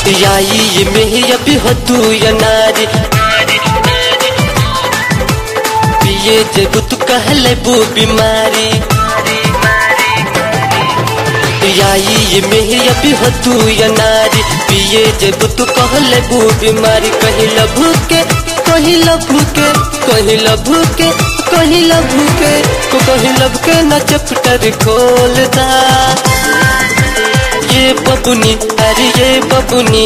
याई में अभी हो तू या नारी पिए जब तू कहले बू बीमारी याई में अभी हो तू या नारी पिए जब तू कहले बू बीमारी कहीं लभू के कहीं लभू के कहीं लभू के कहीं लभू के को कहीं लब के न चैप्टर खोलता ये बबुनी अरे ये बबुनी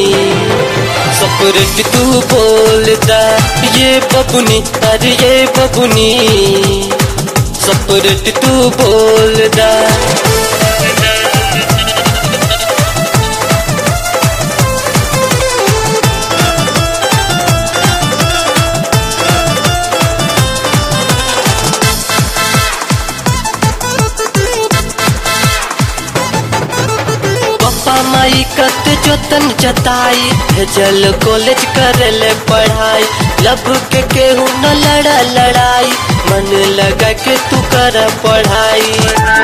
सपरेट तू बोलता ये बबुनी अरे ये बबुनी सपरेट तू बोलता पापा माई कत जोतन जताई भेजल कॉलेज करले पढ़ाई लब के केहू न लड़ा लड़ाई मन लगा के तू कर पढ़ाई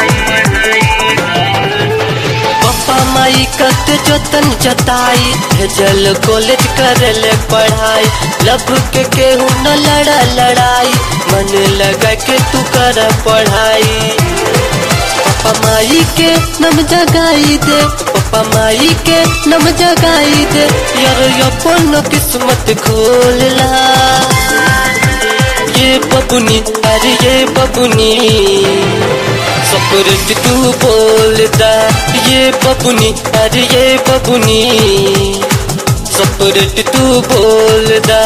पापा माई कत जोतन जताई भेजल कॉलेज करले पढ़ाई लब के केहू न लड़ा लड़ाई मन लगा के तू कर पढ़ाई पप्पा माई के नम जगाई दे पप्पा माई के नम जगाई दे यार अपन किस्मत खोलला ये बबुनी अरे ये बबुनी सपरेट तू बोलता ये बबुनी अरे ये बबुनी सपरेट तू बोलता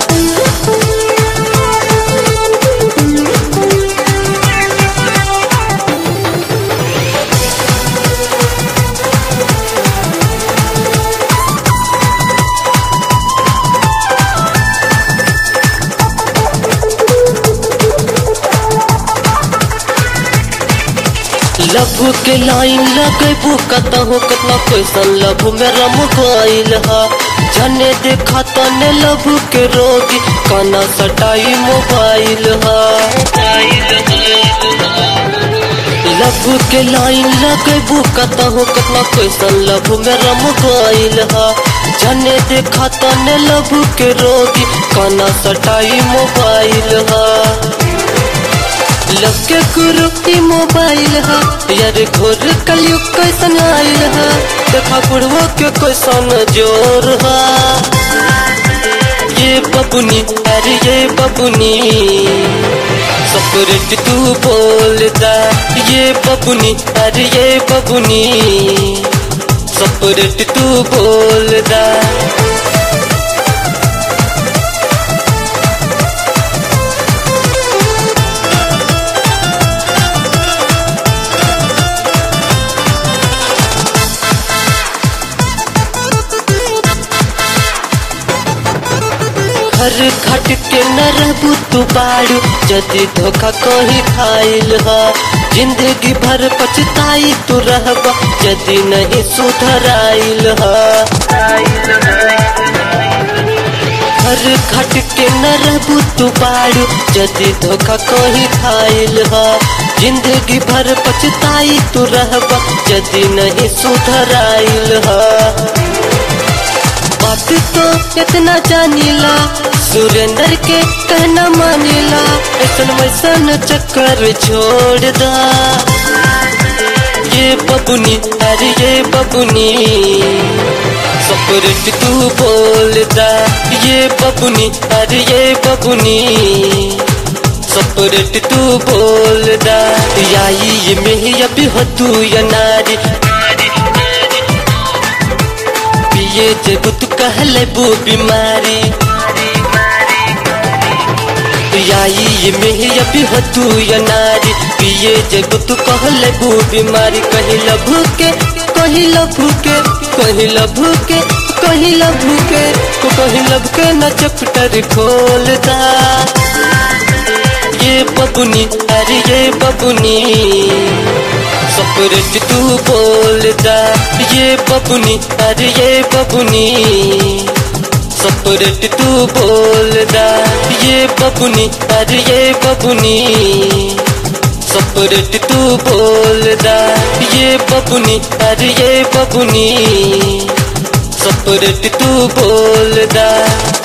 लभु के लाइन लगेबू कतहु कतना कैसन लभु में रम गईल हा जने देखा तने लभु के रोगी काना सटाई मोबाइल हा लभु के लाइन लगेबू कतहु कतना कैसन लभु में रम गईल हा जने देखा तने लभु के रोगी काना सटाई मोबाइल हा लग के गुरु की मोबाइल है यार घोर कलयुग कैसन आइल है देखा बुढ़वो के कैसन जोर है ये बबुनी अरे ये बबुनी सपरेट तू बोलता ये बबुनी अरे ये बबुनी सपरेट तू बोलता घर घट के न रहबू तू बाड़ू जदि धोखा कहीं खाइल ह जिंदगी भर पछताई तू रहब जदि नहीं सुधराइल ह घर घट के न रहबू तू बाड़ू जदि धोखा कहीं खाइल ह जिंदगी भर पछताई तू रहब जदि नहीं सुधराइल ह बात तो इतना जानीला सुरेंद्र के कहना मानीला ऐसन वैसन चक्कर छोड़ दा ये बबुनी अरे ये बबुनी सपरेट तू बोलता ये बबुनी अरे ये बबुनी सपरेट तू बोलता याई में अभी हो तू या नारी पिए जब तू कहले बू बीमारी याई में अभी हो तू या नारी पिए जब तू कहले बू बीमारी कहीं लभू के कहीं लभू के कहीं लभू के कहीं लभू के को कहीं लब के न चैप्टर खोलता ये बबुनी अरे ये बबुनी सपरेट तू बोलता ये बबुनी अरे ये बबुनी सपरेट तू बोलता ये बबुनी अरे ये बबुनी सपरेट तू बोलता ये बबुनी अरे ये बबुनी सपरेट तू बोल दा